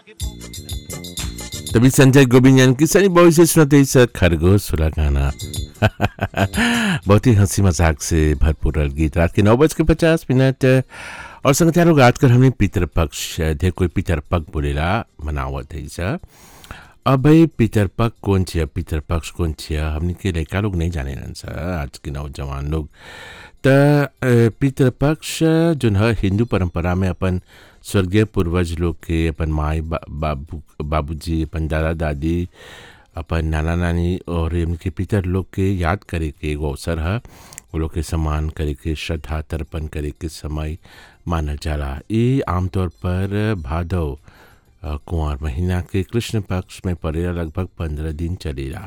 तभी संजय गोविंदन की सनी बॉय से सुनाते इस खरगोश सुला गाना बहुत ही हंसी मजाक से भरपूर गीत रात के नौ बज के पचास मिनट और संगतिया लोग आजकल हमने पितरपक्ष ढेर कोई पितरपक बोलेला मनावत है सर अब भाई पितरपक कौन छिया पितरपक्ष कौन छिया हमने के लड़का लोग नहीं जाने रहन सर आज के नौजवान लोग त पितृपक्ष जोन है हिंदू परंपरा में अपन स्वर्गीय पूर्वज लोग के अपन माई बा, बाबू बाबूजी अपन दादा दादी अपन नाना नानी और इनके पितर लोग के याद करे के एगो अवसर है वो लोग के सम्मान करे के श्रद्धा तर्पण करे के समय मानल जाला ये आमतौर पर भादव अ, कुंवर महीना के कृष्ण पक्ष में पड़ेला लगभग पंद्रह दिन चलेला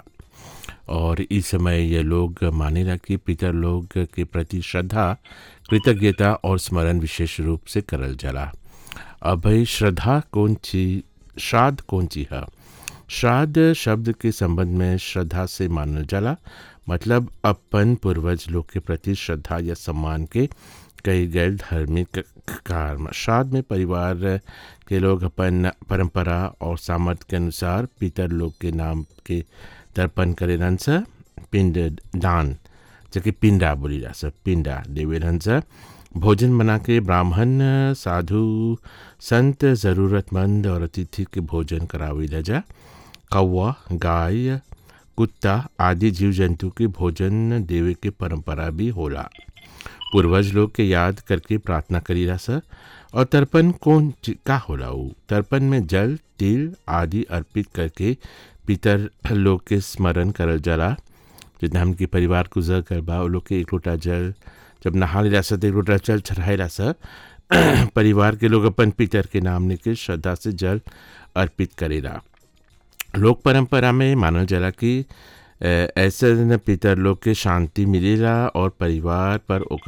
और इस समय ये लोग मानेला कि पितर लोग के प्रति श्रद्धा कृतज्ञता और स्मरण विशेष रूप से करल जाला अब भाई श्रद्धा कौन ची श्राद्ध कौन ची है श्राद्ध शब्द के संबंध में श्रद्धा से मानल जाला मतलब अपन पूर्वज लोग के प्रति श्रद्धा या सम्मान के कई गए धार्मिक कार्य श्राद्ध में परिवार के लोग अपन परंपरा और सामर्थ्य के अनुसार पितर लोग के नाम के तर्पण करेलन स पिंड दान जबकि पिंडा बोली जा सब पिंडा देवेलन स भोजन बना के ब्राह्मण साधु संत ज़रूरतमंद और अतिथि के भोजन करावे जा कौवा गाय कुत्ता आदि जीव जंतु के भोजन देवे के परंपरा भी होला पूर्वज लोग के याद करके प्रार्थना करीला सर और तर्पण कौन ची- का होला उ तर्पण में जल तिल आदि अर्पित करके पितर लोग के स्मरण करल जाला जितना हमके परिवार गुजर कर बा वो लोग के एक लोटा जल जब नहा लेला स तो एक लोटा जल चढ़ाएला स परिवार के लोग अपन पितर के नाम लेके श्रद्धा से जल अर्पित करेला लोक परंपरा में मानल जाला कि अ, ऐसे न पितर लोग के शांति मिलेला और परिवार पर ओकर